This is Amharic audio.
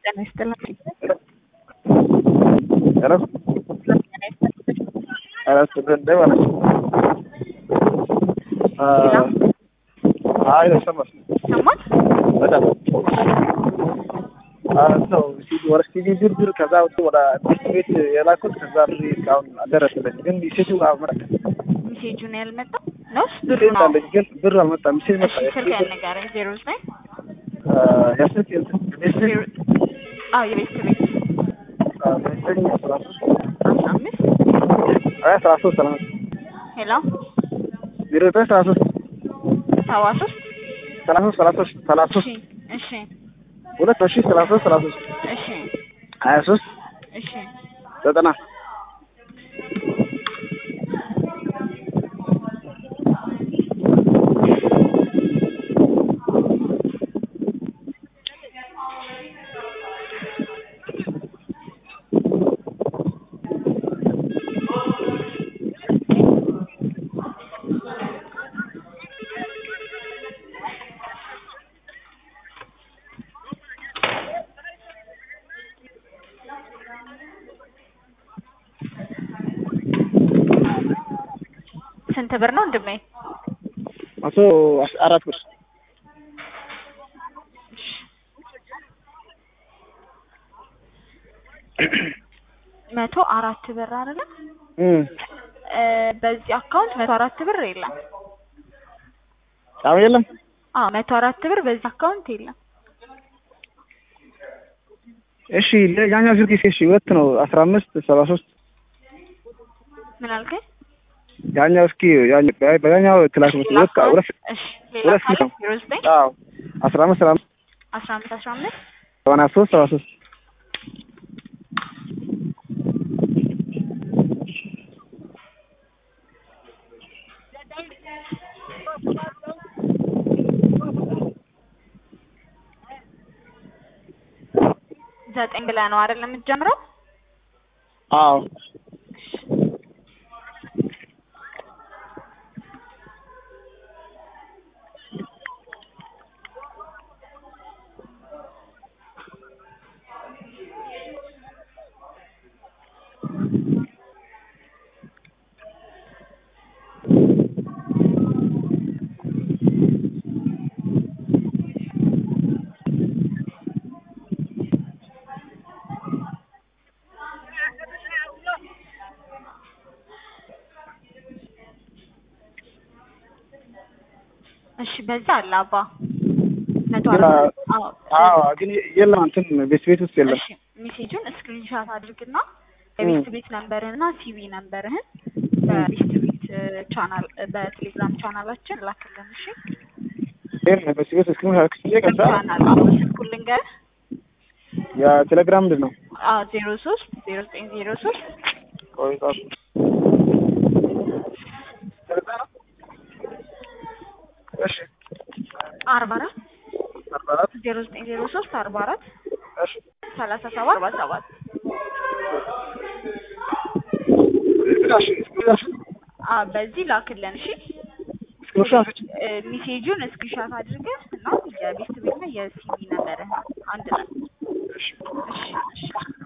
ጤና ይስጥልኝ። ሄሎ ኧረ ስንት ማለት ነው? አይ ተሰማሽ? ሰማት በጣም ነው ወደ ሲዲ ድርድር ከዛ ወደ ወደ ትምህርት ቤት የላኩት ከዛ ብር እስካሁን አልደረሰለኝ። ግን ሴቱ አመረ ሜሴጁን ያልመጣ ነው ብሩ ሴት ነው። አለኝ ግን ብር አልመጣም። ሴት መጣ እሺ ስልክ ያልነገረኝ ዜሮ ዘጠኝ ያስልክ ዜሮ አዎ የቤት ቤት አስራ አምስት አስራ ሶስት ሰላም ሄሎ ዜሮ ዘጠኝ ሰላሳ ሶስት ሰባ ሶስት ሰላሳ ሶስት ሰላሳ ሶስት ሰላሳ እሺ ሶስት እሺ ሁለት ሺህ ሰላሳ ሶስት ሰላሳ ሶስት እሺ ሀያ ሶስት እሺ ዘጠና ስንት ብር ነው ወንድሜ? መቶ አራት ብር መቶ አራት ብር አይደለ? እም እ በዚህ አካውንት መቶ አራት ብር የለም። አሁን የለም አዎ መቶ አራት ብር በዚህ አካውንት የለም። እሺ ያኛው ስልክ እሺ ሁለት ነው አስራ አምስት ሰባ ሶስት ምን አልከኝ? ያኛው እስኪ ያኛው በያኛው ክላስ ነው ሁለት ሁለት እሺ ሌላ ሁለት ካለ ነው። ዜሮ ዘጠኝ አዎ አስራ አምስት ሰባ አምስት አስራ አምስት አስራ አምስት ሰማንያ ሶስት ሰባ ሶስት ዘጠኝ ብለህ ነው አይደል የምትጀምረው? አዎ እሺ በዛ አለ አባ መቶ ግን አራት አዎ አዎ ግን የለም እንትን ቤት ቤት ውስጥ የለም እሺ ሜሴጁን ስክሪንሻት አድርግና የቤት ቤት ነምበርህና ሲቪ ነምበርህን በቤት ቤት ቻናል በቴሌግራም ቻናላችን ላክልን። እሺ ይሄን ቤት ቤት እስክሪን አክስዬ ከዛ ቻናል አዎ ስልኩን ልንገርህ። የቴሌግራም ምንድን ነው አዎ ዜሮ ሶስት ዜሮ ዘጠኝ ዜሮ ሶስት ቆይ ጻፍ እሺ አርባ አራት አርባ አራት ዜሮ ዘጠኝ ዜሮ ሶስት አርባ አራት እሺ ሰላሳ ሰባት አርባ ሰባት እሺ እሺ አዎ በዚህ ላክልን። እሺ ስክሪንሾት እ ሜሴጁን ስክሪንሻት አድርገህ እና የቤት ቤትና የሲቪ ነምበርህን አንድ ላይ እሺ እሺ እሺ